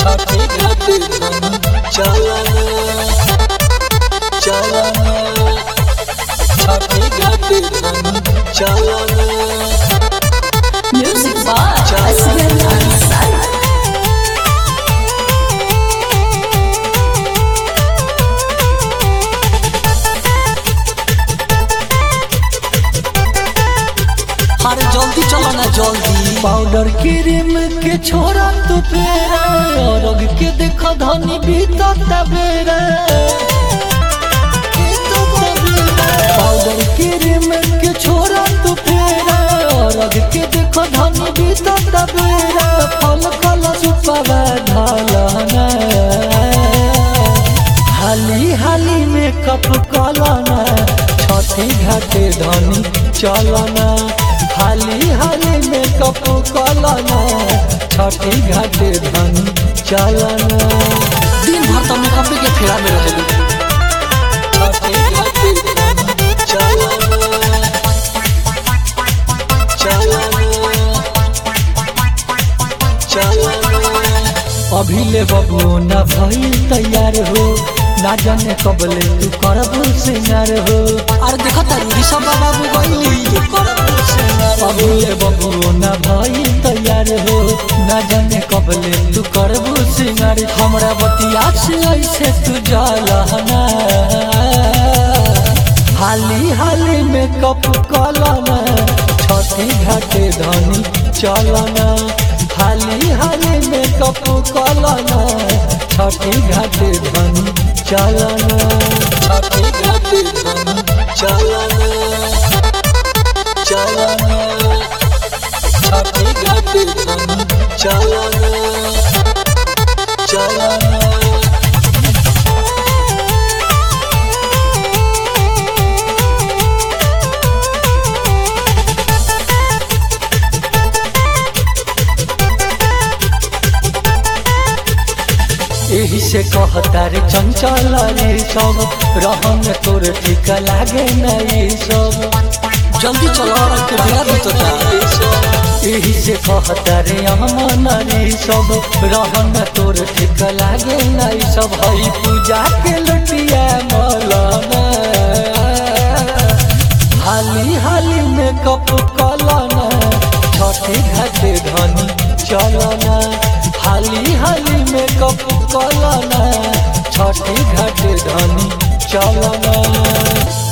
छठी घाटी धनी चलना चलना छठी घाटी धनी चलना Music by Asghar Ansari. अरे जल्दी चलो ना जल्दी पाउडर क्रीम के छोरा तू फेरा और के देखो धनी भीतर तबेरा पाउडर क्रीम के छोरा तू फेरा और के देखो धनी भीतर तबेरा फल फल सुपावा ढालना हाली हाली में कप कलना छठी घाटे धनी चलना हाली हाली में कप कलना छठी घाटे धनी चलना दिन भर तो मेकअप के फेरा में रह छठी घाटी धनी चलना चलना चलना अभी ले बबू न भइल तैयार हो ना जाने कब ले तू करब सिंगार हो अरे देखो तारू ऋषभ बाबू गइली अभी ले बबू न भइल तैयार हो ना जाने कब ले तू करब सिंगार हमरा बतिया से ऐसे तू जलना हाली हाली में कप कलना छठी घाटे धनी चलना हाली हाली में कप कलना छठी घाटे धनी चलना छठी घाटी धनी चलना चलना छठी घाटी धनी चलना चलना एही से कहता रे चंचल रे सब रहन तोर ठीक लागे नहीं सब जल्दी चलो और के बेरा बीतता एही से कहता रे अमन रे सब रहन तोर ठीक लागे नहीं सब हई पूजा के लुटिया मलना हाली हाली में कप कलना छठी घाटे धनी चलना हाली हाली में कप कलना छठी घाटे धनी चलना